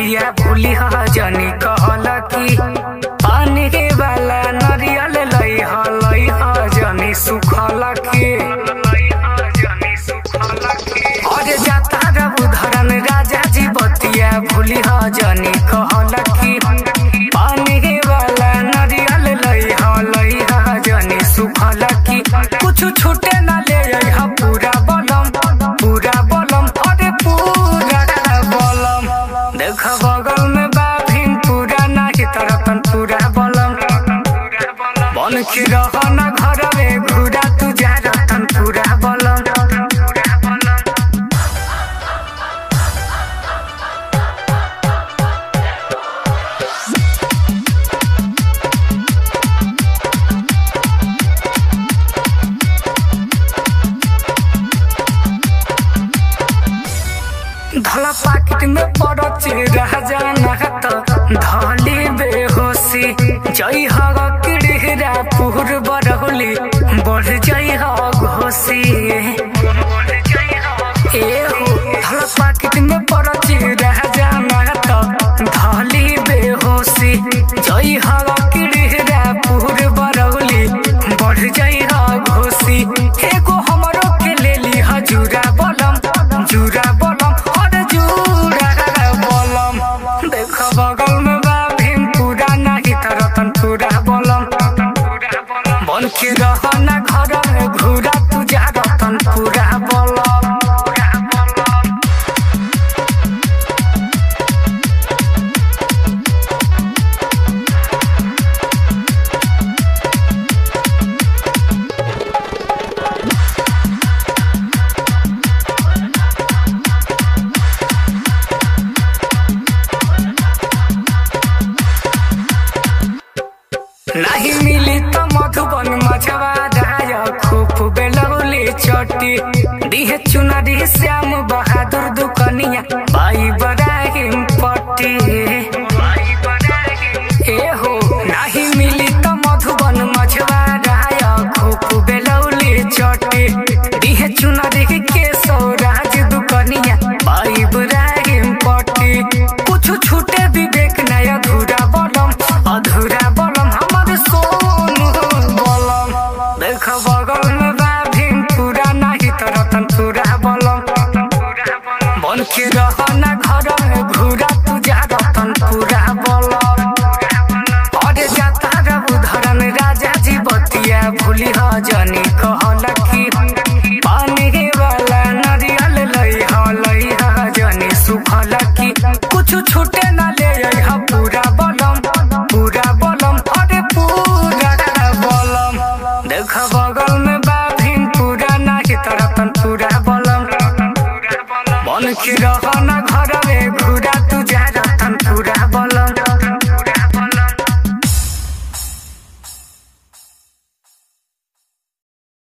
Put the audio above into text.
बतिया भूली ह जनी कहल की पानी के वाला नरियल लई ह लई ह जनी सुखल की अरे जाता रब धरन राजा जी बतिया भूली ह जनी कहल की पानी के वाला नरियल लई ह लई ह जनी सुखल की कुछ छूटे ना ले आई ह पूरा बलम पूरा बलम अरे पूरा बलम देख बगल में बाभिन पूरा नाही तरतन पूरा बलम बन के रह न घर में घुरा तू जा रतन पूरा बलम धला पाकिट में पड़च राजा नहत धली बेहोशी जई हग किड़िहरा पुर बरहुली बढ़ जई हग घोसी ए हो धला पाकिट में पड़च राजा नहत धली बेहोशी जई हग किड़िहरा पुर बरहुली बढ़ जई हग घोसी एगो हमरो के लेली हजूरा बलम जूरा बलम अरे जूरा बलम देख बगल में बा भीम पूरा नाही तरतन पूरा बलम बन के रह ना घर में घूरा तू जा रतन पूरा बलम नहीं मिली तो मधुबन मछवा राय खूब बेलौली चटी दिहे चुनरी श्याम बहादुर दुकनिया बाई बराहिम पट्टी